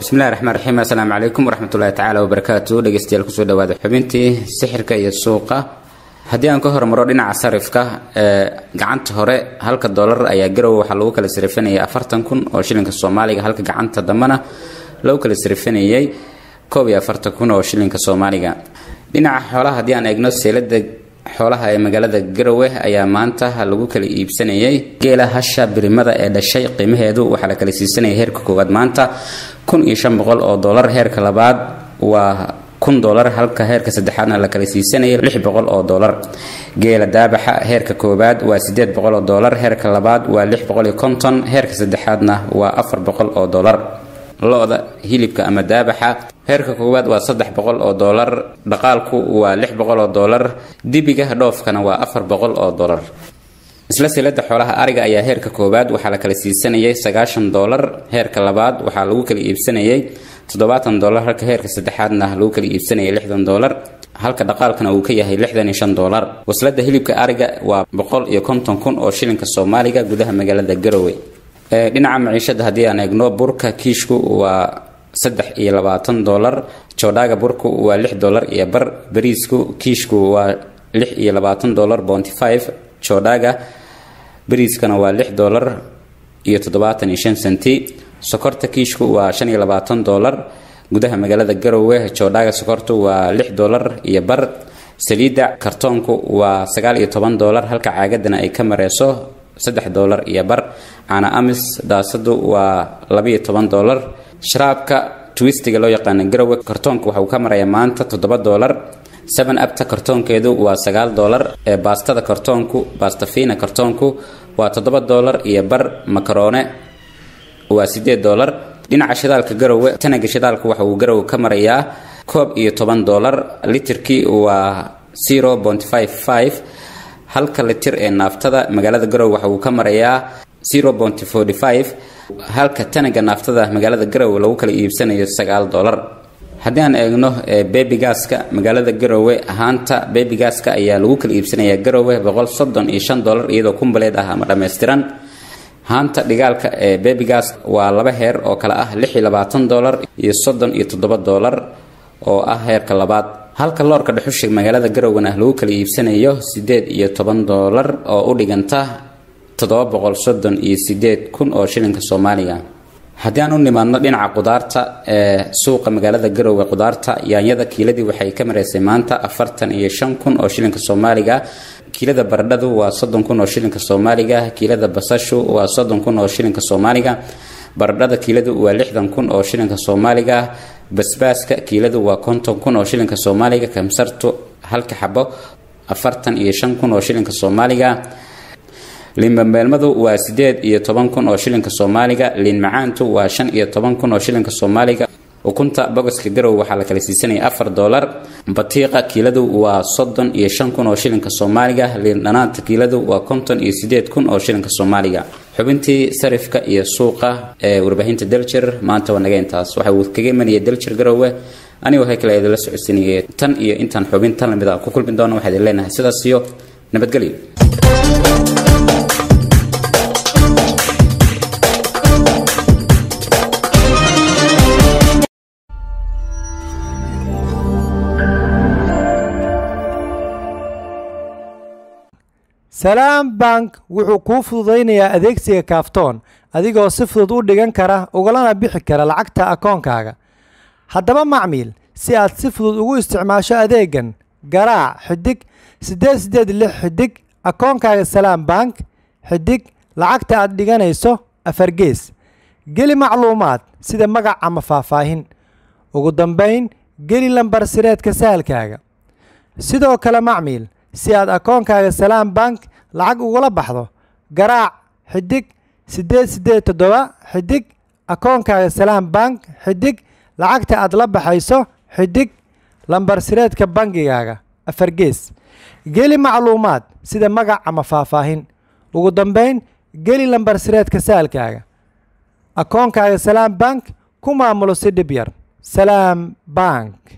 bismillahi raxmaan raxiim assalaamu calaykum waraxmatullahi tacaala wabarakaatu dhegeystayaal kusoo dhawaada xubintii sixirka iyo suuqa haddii aan ka hormaro dhinaca sarifka ee gacanta hore halka doolar ayaa garow waxaa lagu kala sarifanayay afartan kun oo shilinka soomaaliga halka gacanta dambena lagu kala sarifanayay koob iyo afartan kun oo shilinka soomaaliga dhinaca xoolaha haddii aan eegno seelada xoolaha ee magaalada garowe ayaa maanta lagu kala iibsanayay geela hasha birimada ee dhashay qiimaheedu waxaa la kala siisanayay heerka koowaad maanta kun iyo shan boqol oo doolar heerka labaad waa kun doolar halka heerka saddexaadna la kala siisanayay lix boqol oo doolar geela daabaxa heerka koowaad waa sideed boqol oo doolar heerka labaad waa lix boqol iyo konton heerka saddexaadna waa afar boqol oo doolar lo-da hilibka ama daabaxa heerka koowaad waa saddex boqol oo doolar dhaqaalku waa lix boqol oo doolar dibiga dhoofkana waa afar boqol oo doolar isla silada xoolaha ariga ayaa heerka koowaad waxaa la kala siisanayay sagaashan doolar heerka labaad waxaa lagu kala iibsanayay toddobaatan doolar halka heerka saddexaadna lagu kala iibsanayay lixdan doolar halka dhaqaalkana uu ka yahay lixdan iyo shan doolar waslada hilibka ariga waa boqol iyo konton kun oo shilinka soomaaliga gudaha magaalada garowe dhinaca maciishada haddii aan eegno burka kiishku waa saddex iyo labaatan doolar joodhaaga burku waa lix doolar iyo bar bariisku kiishku waa lix iyo labaatan doolar bonty five joodhaaga bariiskana waa lix doolar iyo toddobaatan iyo shan senti sokorta kiishku waa shan iyo labaatan doolar gudaha magaalada garowe joodhaaga sokortu waa lix doolar iyo bar saliidda kartoonku waa sagaal iyo toban doolar halka caagadana ay ka mareyso saddex doolar iyo bar caana amis daasadu waa labaiyo toban doolar sharaabka twistiga loo yaqaana garowe kartoonka waxauu ka marayaa maanta toddoba doolar seven abta kartoonkeedu waa sagaal doolar ee baastada kartoonku baastafina kartoonku waa toddoba doolar iyo bar makaroone waa sideed doolar dhinaca shidaalka garowe tanaga shidaalka waxa uu garowe ka marayaa koob iyo toban doolar litirkii waa zero point five five halka litir ee naaftada magaalada garowe waxa uu ka marayaa zero point forty five halka tanaga naaftada magaalada garowe lagu kala iibsanayo sagaal doolar haddii aan eegno bebigaska magaalada garowe ahaanta bebigaska ayaa lagu kala iibsanayaa garowe boqol soddon iyo shan doolar iyadoo kumbaleed ah ama dhammaystiran haanta dhigaalka ee bebigas waa laba heer oo kale ah lix iyo labaatan doolar iyo soddon iyo toddoba doolar oo ah heerka labaad halka loorka dhuxusha magaalada garowgana lagu kala iibsanayo sideed iyo toban doolar oo u dhiganta toddoba boqol soddon iyo sideed kun oo shilinka soomaaliga haddii aan u nimaadno dhinaca qudaarta ee suuqa magaalada garowe qudaarta yaanyada kiiladii waxay ka maraysay maanta afartan iyo shan kun oo shilinka soomaaliga kiilada baradhadu waa soddon kun oo shilinka soomaaliga kiilada basashu waa soddon kun oo shilinka soomaaliga baradhada kiiladu waa lixdan kun oo shilinka soomaaliga basbaaska kiiladu waa konton kun oo shilinka soomaaliga kamsartu halka xabo afartan iyo shan kun oo shilinka soomaaliga liinbambeelmadu waa sideed iyo toban kun oo shilinka soomaaliga liin macaantu waa shan iyo toban kun oo shilinka soomaaliga ukunta bogoska garow waxaa la kala siisanaya afar doolar batiiqa kiiladu waa soddon iyo shan kun oo shilinka soomaaliga liin dhanaanta kiiladu waa konton iyo sideed kun oo shilinka soomaaliga xubintii sarifka iyo suuqa ee warbaahinta deljer maanta waa naga intaas waxa uu kaga imanaya deljer garowe anigoo haykale idinla socodsiinaya tan iyo intaan xubin tan lamid a ku kulmi doono waxaa idin leenahay sidaas iyo nabadgelyo salaam bank wuxuu kuu fududaynayaa adeegsiga kaaftoon adigoo si fudud u dhigan kara ugalana bixi kara lacagta akoonkaaga haddaba macmiil si aad si fudud ugu isticmaasho adeegan garaac xidig siddeed siddeed lix xidig akoonkaaga salaam bank xidig lacagta aad dhiganayso afargees geli macluumaad sida magac ama faahfaahin ugu dambayn geli lambar sireedka sahalkaaga sidoo kale macmiil si aad akoonkaaga salaam bank lacag ugula baxdo garaac xidig siddeed siddeed toddoba xidig akoonkaaga salaam bank xidig lacagta aad la baxayso xidig lambar sireedka bangigaaga afargees geli macluumaad sida magac ama faahfaahin ugu dambayn geli lambar sireedka saalkaaga akoonkaaga salaam bank ku maamulo si dhib yar salaam bank